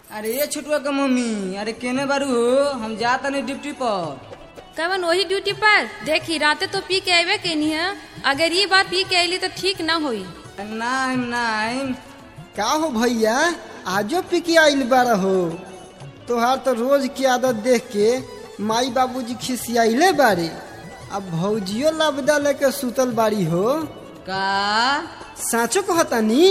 अरे ये छोटुआ के मम्मी अरे केने बारू हो हम जा तनी ड्यूटी पर कवन वही ड्यूटी पर देखी राते तो पी के अबे केनी है अगर ये बात पी के अली तो ठीक ना होई नाइम नाइम का हो भैया आजो पी के आइल बारा हो तोहार तो रोज की आदत देख के माई बाबूजी खिसियाइले बारे अब भौजियो लबदा लेके सुतल बाड़ी हो का साँचो कहतानी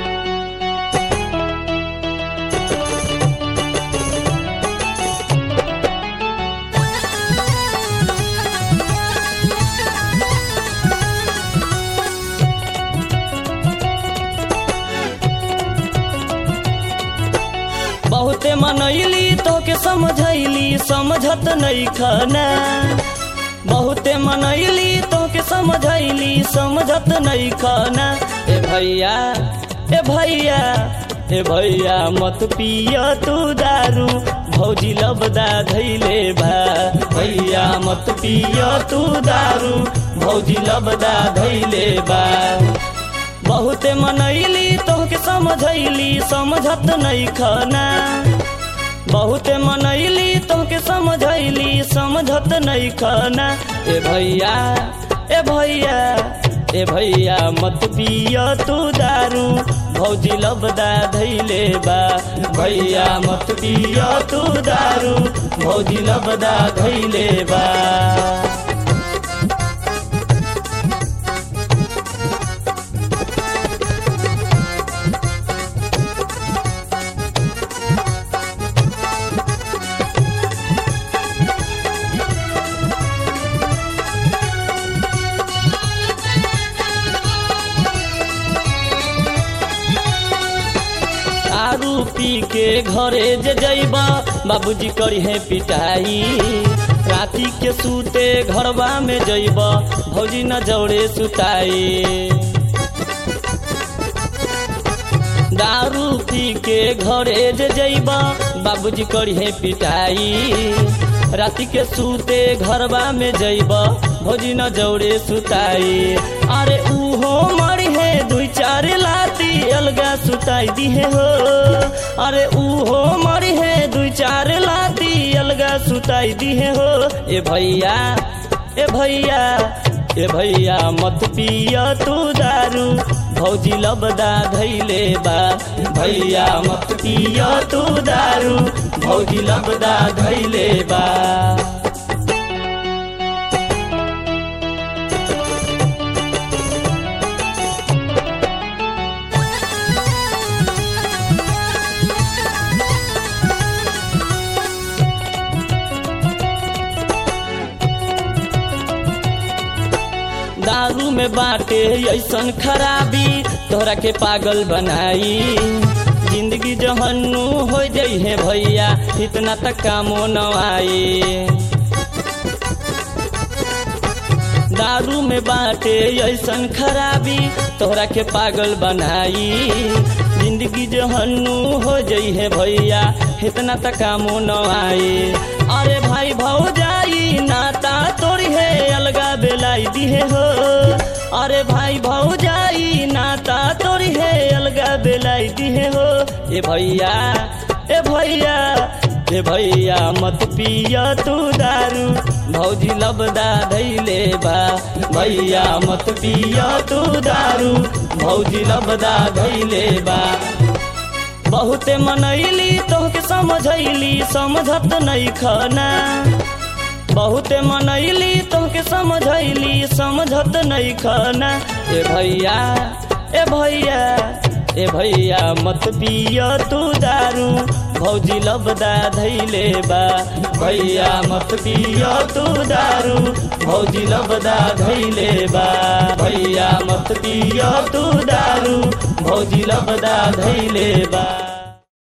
बहुते मनैली तोके समझैली समझत नहीं खना बहुते मनैली तोके समझैली समझत नहीं खना ए भैया ए भैया ए भैया मत पिय तू दारू भौजी लबदा धैले बा भैया मत पिय तू दारू भौजी लबदा धैले बा बहुते मनैली तोहके समझैली समझत नहीं खना बहुते मनैली तोहके समझैली समझत नहीं खना ए भैया ए भैया ए भैया मत पिय तू दारू भौजी लबदा धैले बा भैया मत पिय तू दारू भौजी लबदा धैले बा दारू पी के घरे जे जैबा बाबूजी करी है पिटाई राती के सूते घरवा में जैबा भौजी न जौड़े सुताई दारू पी के घरे जे जैबा बाबूजी करी है पिटाई राती के सूते घरवा में जैबा भौजी न जौड़े सुताई अरे उहो मरी है दुई चार लाती अलगा सुताई दिहे हो अरे उहो मरी है दुई चार लाती अलगा सुताई दिहे हो ए भैया ए भैया ए भैया मत पिय तू दारू भौजी लबदा धैले बा भैया मत पिय तू दारू भौजी लबदा धैले बा दारू में बाटे ऐसन खराबी तोहरा के पागल बनाई जिंदगी जहन्नू हो जाइ है भैया इतना तक कामो न आई दारू में बाटे ऐसन खराबी तोहरा के पागल बनाई जिंदगी जहन्नू हो जाइ है भैया इतना तक कामो न आई अरे भाई भाव जाई नाता तोड़ी है अलगा बेलाई दिहे हो अरे भाई भाव जाई नाता तोड़ी है अलगा बेलाई दिहे हो ए भैया ए भैया ए भैया मत पिय तू दारू भौजी लबदा धैले बा भैया मत पिय तू दारू भौजी लबदा धैले बा बहुते मनैली तोहके समझैली समझत नहीं खना बहुते मनैली तोहके समझैली समझत नहीं खना ए भैया ए भैया ए भैया मत पिय तू दारू भौजी लबदा धैले बा भैया मत पिय तू दारू भौजी लबदा धैले बा भैया मत पिय तू दारू भौजी लबदा धैले बा